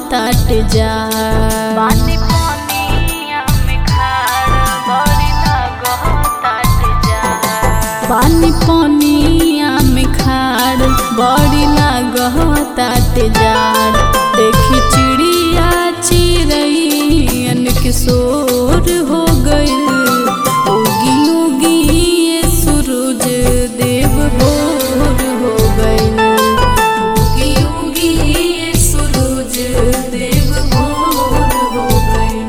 ताट जा पानी पानिया में खाड़ बड़ी लागताटे जा पानी पानिया में खाड़ बड़ी लागताट जाड़ देखी चिड़िया चिड़ैन के शोर हो गइल उगी उगी ये सूरज देव भोर हो गइल उगी उगी ये सूरज देव भोर हो गइल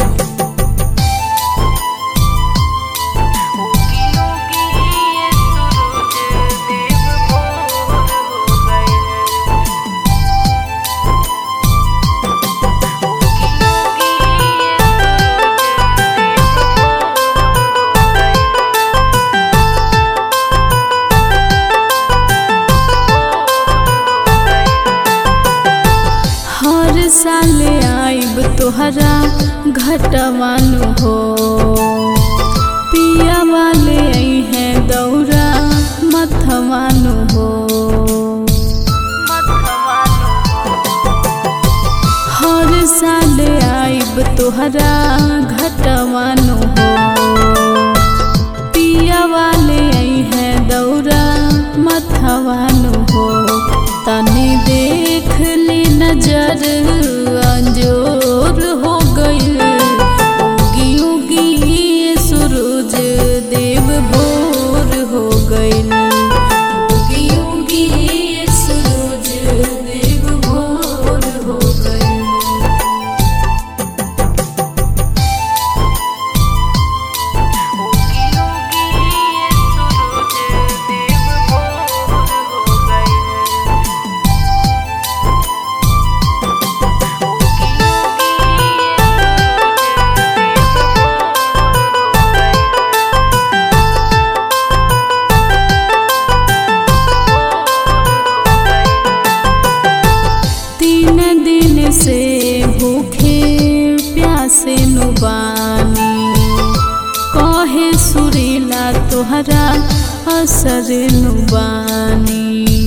उगी उगी ये सूरज देव भोर हो गए उगी उगी ये हर साल आइब तोहरा घटवानु हो पिया वाले आई है दौरा मथवानु हो हर साल आइब तोहरा घटवानु हो पिया वाले आई है दौरा मथवानु हो तनी देख ली नजर अंजोर हो गइल उगी उगी ये सूरज देव भोर हो गइल उगी उगी ये सूरज देव भोर हो गइल उगी उगी ये सूरज देव भोर हो गए उगी उगी तीन दिन से भूखे प्यासे नुबानी कहे सुरीला तोहरा असर नुबानी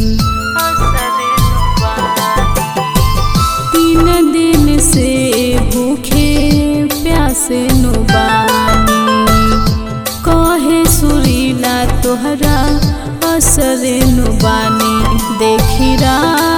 तीन दिन से भूखे प्यासे नुबानी कहे सुरीला तोहरा असर नुबानी देखी रा